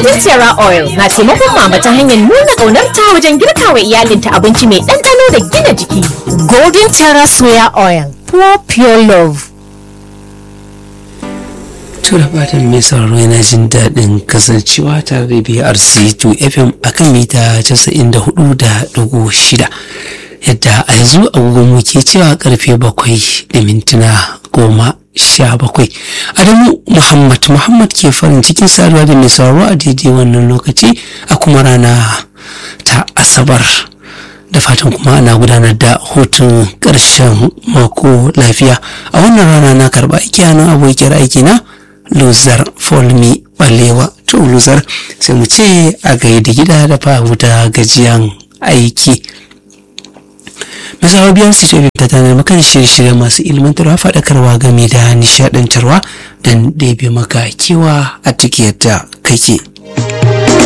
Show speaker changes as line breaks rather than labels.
Golden Terra Oil na taimakon mama ta hanyar nuna ƙaunarta wajen girka wa iyalinta abinci mai ɗanɗano da gina jiki. Golden Terra Soya Oil, for pure love.
tura fatan mai sauraro yana jin daɗin kasancewa tare da BRC 2 FM akan mita 94.6 yadda a yanzu agogon mu ke cewa karfe bakwai da mintuna goma sha bakwai adamu muhammad muhammad ke farin cikin saduwa da mai sauraro a daidai wannan lokaci a kuma rana ta asabar da fatan kuma ana gudanar da hutun ƙarshen mako lafiya a wannan rana na karɓa aiki hannun abokiyar aiki na luzar folmi balewa to luzar sai mu ce a gaida gida da fahuta gajiyan aiki misawa biyar su ce ta tanar maka da shirye-shirye masu ilmantarwa faɗakarwa game da nishaɗantarwa don ɗebe maka kewa a tikiyar da kake